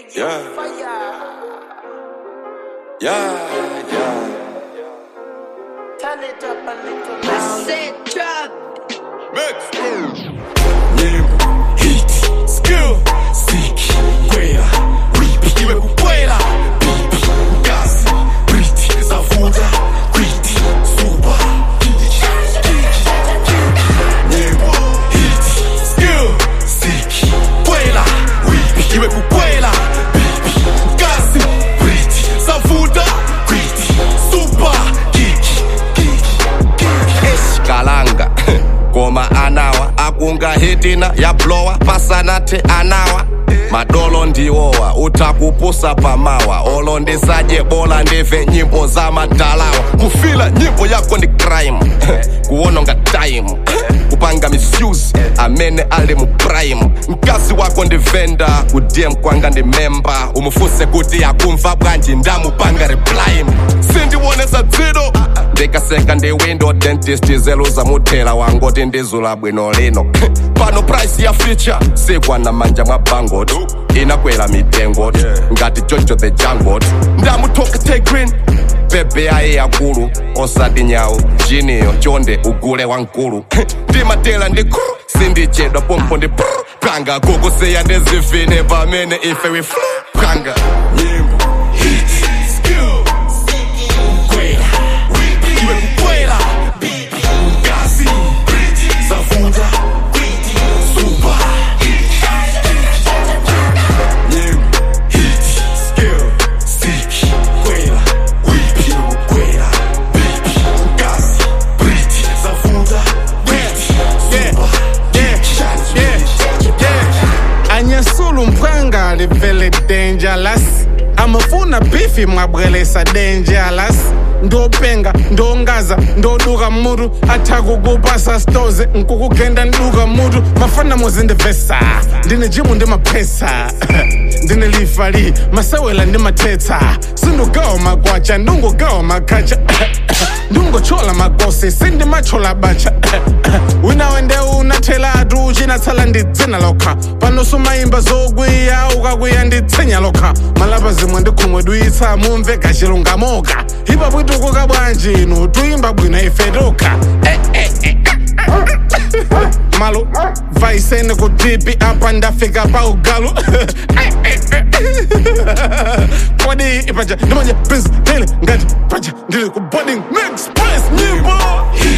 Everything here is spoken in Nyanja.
Yeah. Yeah, yeah. Turn it up a little louder. Said drop. Mix. Nyimbo, hit, skill, siki, kwela, whip, iwe kukwela, pipi, gas, briti, zavuta, kwiti, suba, Nyimbo, hit, skill, siki, kwela, whip, iwe kukwela, pipi, gas, briti, zavuta, kwiti, suba, kiki, eshikalanga ngoma anawa akunga hitina yablowa pasanathe anawa madolo ndiwowa uthakupusa pamawa olo ndisadye bola ndive nyimbo zamadalawa kufila nyimbo yako ndi crime kuwononga time kupanga misuse amene ali mu prime mkazi wako ndi venda kudm kwanga ndi memba umufuse kuti akumva bwanji ndamupanga reply sindiwonesa dzido ndikaseka ndi window dentist zeluza muthela wangoti ndizula bwino lino pano price ya feature sikwana manja mwa bangot inakwela mitengo ngati jojo the jangot ndamutokete green bebe ayi yakulu osati nyawu jiniyo chonde ugule wankulu ndimatela ndi kru sindichedwa pompo ndi pru panga kukusiya ndizivine pamene ife we flu panga nyimbo hit skill kwela whip iwe kukwela bibi ngazi briti zavuta kwiti suba nyimbo hit skill stick kwela whip iwe kukwela bibi ngazi briti zavuta kwiti suba anyesula umphanga livele dangerous amafuna bifi mwabwelesa dangerous ndopenga ndongaza ndoduka mutu athakukupasa stoze nkukugenda nduka mutu mafana muzindivesa ndine jimu ndi maphesa ndine lifali masewela ndi mathetsa sindugawa magwacha ndungugawa makhacha ndungochola makosi sindimachola bacha wina wende unathelatu uchinatsala ndidzina lokha pano sumayimba zokwiya ukakwiya nditsenya lokha malapa zimwe ndikhumwe duyitsa mumve gachilungamoka ipa bwitukuka bwanji inu tuyimba bwino ife tokha malo vaisene kutipi apa ndafika pa ugalu kodi ipaja ndimanje prince dele ngati paja ndili ku boarding next place nyimbo hit